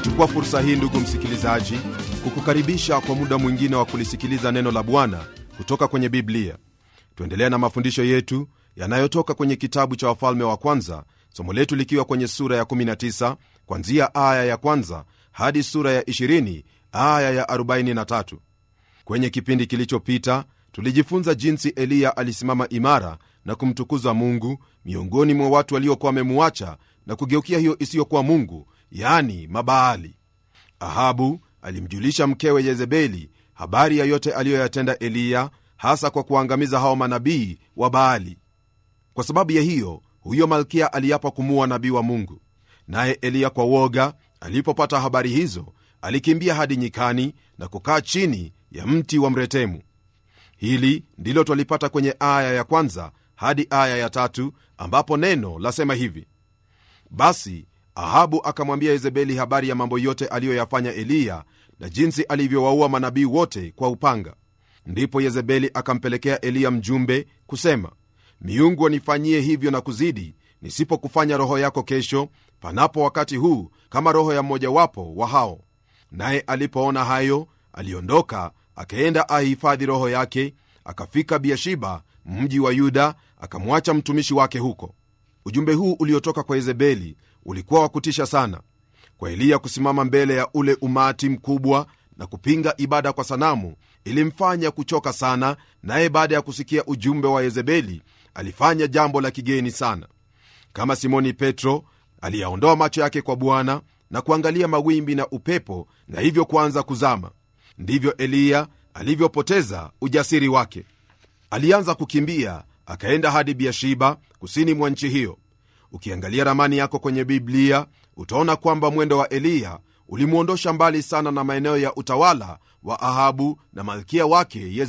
nachukua fursa hii ndugu msikilizaji kukukaribisha kwa muda mwingine wa kulisikiliza neno la bwana kutoka kwenye biblia tuendelea na mafundisho yetu yanayotoka kwenye kitabu cha wafalme wa kwanza somo letu likiwa kwenye sura ya 19 kwanzia aya ya kwanza hadi sura ya 20 aya ya 43 kwenye kipindi kilichopita tulijifunza jinsi eliya alisimama imara na kumtukuza mungu miongoni mwa watu waliokuwa wamemuacha na kugeukia hiyo isiyokuwa mungu yani mabaali ahabu alimjulisha mkewe yezebeli habari ya yote aliyoyatenda eliya hasa kwa kuangamiza hao manabii wa baali kwa sababu ya hiyo huyo malkia aliapa kumuua nabii wa mungu naye eliya kwa woga alipopata habari hizo alikimbia hadi nyikani na kukaa chini ya mti wa mretemu hili ndilo twalipata kwenye aya ya kwanza hadi aya ya tatu ambapo neno lasema hivi basi ahabu akamwambia yezebeli habari ya mambo yote aliyoyafanya eliya na jinsi alivyowaua manabii wote kwa upanga ndipo yezebeli akampelekea eliya mjumbe kusema miungu wanifanyie hivyo na kuzidi nisipokufanya roho yako kesho panapo wakati huu kama roho ya mmojawapo wa hao naye alipoona hayo aliondoka akaenda ahifadhi roho yake akafika biashiba mji wa yuda akamwacha mtumishi wake huko ujumbe huu uliotoka kwa yezebeli ulikuwa wa kutisha sana kwa eliya kusimama mbele ya ule umati mkubwa na kupinga ibada kwa sanamu ilimfanya kuchoka sana naye baada ya kusikia ujumbe wa yezebeli alifanya jambo la kigeni sana kama simoni petro aliyaondoa macho yake kwa bwana na kuangalia mawimbi na upepo na hivyo kuanza kuzama ndivyo eliya alivyopoteza ujasiri wake alianza kukimbia akaenda hadi biashiba kusini mwa nchi hiyo ukiangalia ramani yako kwenye biblia utaona kwamba mwendo wa eliya ulimwondosha mbali sana na maeneo ya utawala wa ahabu na malkia wake